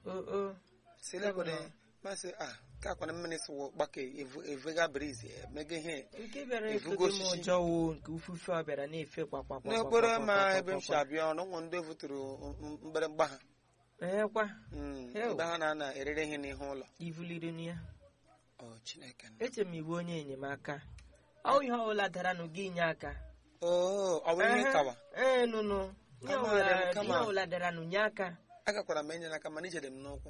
o o silekwere masị a ka akwana mmiri sụwụ gbake evega briz mega ihe nke bịara Ifugo efogo m osisi. ụjọ wụ nke ufufe ọ bịara na-efe kwakwa n'okporo ama ebe m si abịa ọnụ ụmụ ndị vụtụrụ mgbịrịgba ha ekwa Mm, Ew. ebe ha na-ana erere ihe n'ihu ụlọ ivuliri na ya ọ chineke nna. eche m iwu onye enyemaka ọ ihe ọbụla dara nụ gị inye aka oo ọ bụ ihe Ehe. kawa ee nụnụ ihe Kama ọbụla dị m, kama. ihe ọbụla dara nụ nye aka agakwara m enye n'aka mana ijede m n'ụkwụ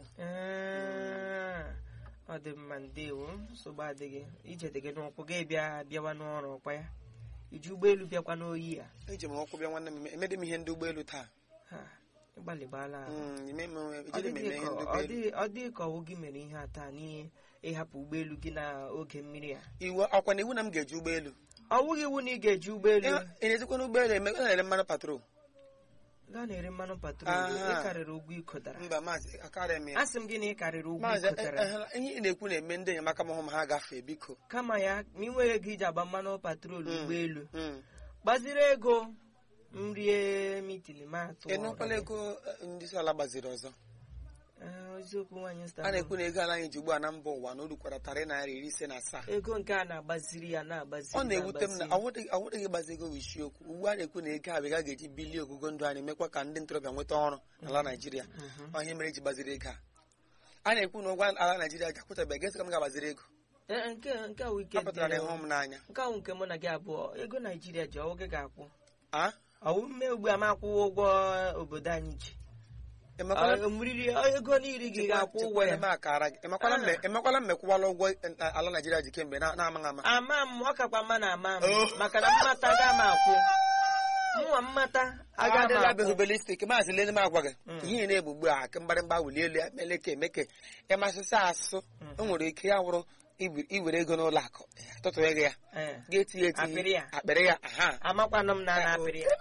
Ee, ọ dị mma ndewo nsogbu adịghị ijede gị n'ụkwụ gị bịa bịawa n'ọrụ ọkwa ya iji ụgbọelu bịakwa n'oyi ya eji m ụkwụ bịa nwanne m emede m ihe ndị ụgbọelu taa Ha, ịgbalịgbala ahụ. Mm, ime m Ọ ejide m dịghị eme ihe ka- ndị ọ ụgbọelu dịghị- ọ dịghị ka ọwụ gị mere ihe a taa n'ihe ịhapụ ụgbọelu gị n'oge mmiri a iwu ọkwa na iwu na m ga-eji ụgbọelu ọ wụghị iwu na ị ga-eji ụgbọelu ị na-ejikwa n'ụgbọelu eme ọ na-ere mmanụ patrol gaa na-ere mmanụ patrol Aha. ịkarịrị ụgwọ ịkọtara mba maazị akarịa m ya asị m gị na ịkarịrị ụgwọ maazị ịkọtara eh, eh, ihe ị na-ekwu na-eme ndị enyemaka m hụ m ha gafee biko kama ya ma ị nwere ego iji agba mmanụ patrol Mm. ụgbọelu Mm. gbaziri ego m rie mitin ma atụ ị nụkwala ego eh, ndị isi ala gbaziri ọzọ Ee, eziokwu nwaanyị a sta na-ekwu na ego ala anyị ji ugbu a na mba ụwa na o rukwara tarị naira iri ise na asaa ego nke a na-agbaziri ya na-agbaziri ọ na-ewute m na na-agbaziri. ọwụdịghị gbazi ego bụ isiokwu ugbu a na-ekwu na ego abịa ga-eji bilie ogugo ndụ anyị mekwa ka ndị ntorobịa nweta ọrụ n'ala naijiria Mhm. ọ ihe mere eji gbaziri ego a a na-ekwu na ụgwọ ala naijiria ga-akwụtabeghị esi ka m ga-agbaziri ego Ee, nke nke a wụ ike ọ pụtara na dị- ịhụ m n'anya nke ahụ nke mụ na gị abụọ ego naijiria ji ọwụ gị ga-akwụ a ọwụ mme ugbu a m akwụwa ụgwọ obodo anyị ji emekwala Ọ, mmiri ego niile gị ga-akwụ ụgwọ ya eme akara gị emekwala Ah. mme- emekwala mmekwụwala ụgwọ eh, ala naijiria ji kemgbe na- na-amaghị ama ama m ọ kakwa mma na ama m Oh. maka na mmata ga m akwụ mụnwa mmata aga m agadịla akwụ behubelistik maazị lele m agwa gị Mm. ihe na-egbu ugbu a aka mgbarịmgba wuli elu ya meleke emeke ịmasịsị asụ Mm. o nwere ike ya wụrụ iwe- iwere ego n'ụlọ akụ tụtụrụ ya Ee, ga-etinye Akpịrị etinye ya. akpịrị ya aha amakwanụ m na a na-apịrị ya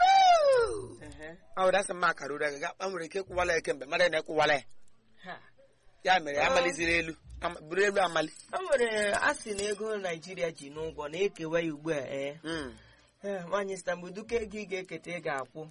Ehe. ọ were asị m akara ure gị ga- nwere ike ịkwụwala ya kemgbe mmadụ na-ekwụwala ya Ha. ya mere ya Ah. amaliziri elu ama- buru elu amali o nwere asị na ego naijiria ji n'ụgwọ na-ekewa ya ugbu a ee Mm. Ee, nwaanyị stambul duka ego ị ga-eketa ị ga-akwụ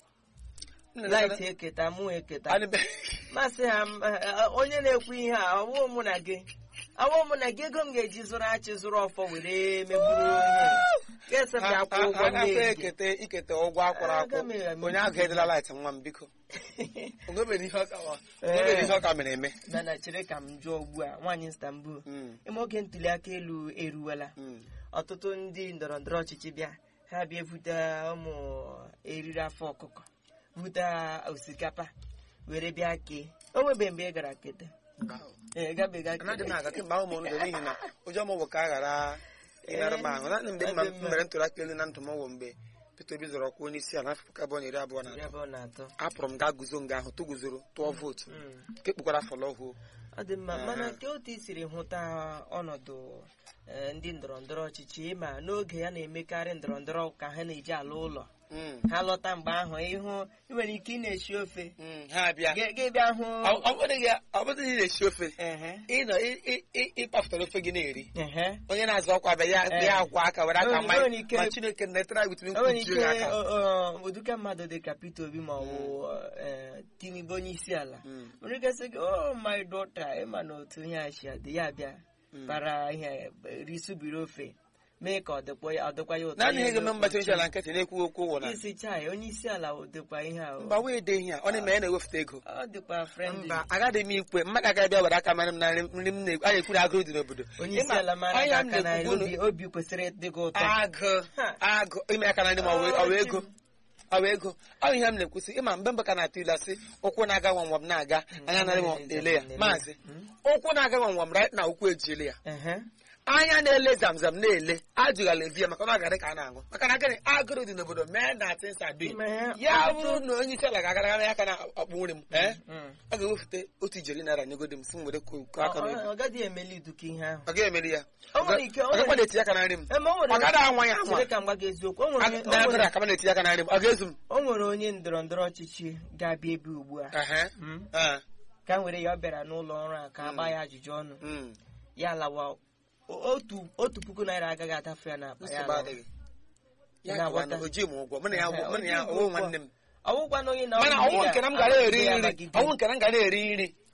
Nna laịt ya- eketa mụ eketa Anyị be- masị ha m, eh, onye na-ekwu ihe a ọwụ mụ na gị ọwụ mụ na gị ego m ga-eji zụrụ achị zụrụ ọfọ were megburu ihe ga-ese m Ha- ga-akwụ ha- ụgwọ ha gafe nne gị ekete ikete ụgwọ akwụrụ Aga m akwụ eme- onye ahụ edela laịt nwa m biko onwebere ihe ọ ka wa- onwebere ihe ọ ka mere eme mana chere ka m jụọ ugbu a nwaanyị stambul Mm, ime oge ntuli aka elu eruwela mm. ọtụtụ ndị ndọrọ ndọrọ ọchịchị bịa ha bịa vute ụmụ eriri afọ ọkụkọ vute osikapa were bịa kee o nwebe mgbe ị gara kete ee gabega anaghị m aga kemgbe ahụ m ọnụdọ n'ihi na ụjọ m bụ ka a ghara ịnara m ahụ naanị mgbe Ọ mma dị mma. mere ntụrụ aka elu na ndụ m wụ mgbe Peter Obi zọrọ ọkwa onye isi ala n'afọ puku abụọ na iri abụọ na ya atọ bụ na atọ apụrụ m gaa guzo nga ahụ tụguzoro tụọ vootu Mm. nke kpukwara fọlọhụ ọ dị mma Aha. mana nke otu i siri hụta ọnọdụ eh, ndị ndọrọ ndọrọ ọchịchị ma n'oge ya na-emekarị ndọrọ ndọrọ ka ha na-eji ala ụlọ ha lọta mgbe ahụ ịhụ ị nwere ike ị na-esi ofe ha bịa Gị- gị bịa hụ Ọ- ọ bụghị ya- ọ bụghị na ị na-esi ofe ehe ịnọ ị- ị- ị- ịkpafụtara ofe gị na-eri ehe onye na-azụ ọkwa bịa ya Eh. ya agwa aka were aka Enwere- ma enwere ike- ma Chineke na-etere wit o nwere ike nkwuchi aka ọ- ọ- ụdịka mmadụ dị ka Peter Obi ma ọ bụ eh, Tinubu onye isi ala Mm, nwere ike sị gị oh my daughter ịma na otu ihe a si adị ya bịa mm. bara ihe risubiri ofe mee ka ọ dịkwa ya ọ dịkwa ya ụtọ naanị ihe ya ga-eme mgbachi onye n'oche. ala nkịtị na-ekwu okwu ụwụ na isi chai onye isi ala dịkwa ihe a mba wee de ihe a ọ na-eme ya na-ewefụta ego ọ dịkwa friendly mba agaghị m ikwe mmadụ agaghị bịa were aka mara m na nri nri m na-ekwu a na-ekwu na agụụ dị n'obodo onye isi Ịma, ala mara anya gị m aka na na-ekwu obi obi kwesịrị ịdị gị ụtọ agụ Ha. agụ ime aka na nri ma ọ wee- ọ wee ego ọ wee ego ọ ihe m na-ekwusị ịma mgbe mbe ka na-atụ ilu asị ụkwụ na-aga nwamnwam na-aga anya narị m ele ya maazị Mm. ụkwụ na-aga nwamnwam right na ụkwụ ejiele ya Ehe. anya na-ele zamzam na-ele ajụghala evi ya maka na ọ gara ka a na-aṅụ maka na gịnị agụrụ dị n'obodo mee na tinsa bi Ma ya- ya bụrụ na onye isi ala ga-agara ya aka na ọkpụ nri m ee Mm. ọ ga-ewefute otu ijeri naira nyegodi m si m were ko ko Ọ- aka n'obi ọ ọ gaghị emeli iduka ihe ahụ ọ ga-emeri ya O nwere ike- o ọ gakwa nwere- na-etinye aka na nri m Ema o nwere- ọ gaghị anwa ya anwa Chere ka m gwa gị eziokwu o nwere onye- o na-agụrụ nwere- aka m na-etinye aka na nri m ọ ga-ezu m o nwere onye ndọrọ ndọrọ ọchịchị ga-abịa ebe ugbu a Ehe. Mm. Ah, ka m were ya ọ bịara n'ụlọ ọrụ a ka a gbaa ya ajụjụ ọnụ mm. ya lawa o- otu otu puku naira agaghị atafe ya n'akpa ya nsogbu lawa. adịghị ya Na-aghọta. gawa na o ji m ụgwọ mụ na ya Ehe, mụ na ya o ji m ọwụ ụgwọ. nwanne m ọwụkwa na onye na mana ọ ọnwụ bụ nke na m ya gara eri agagide ya nri agagide. ọnwụ nke na m gara eri nri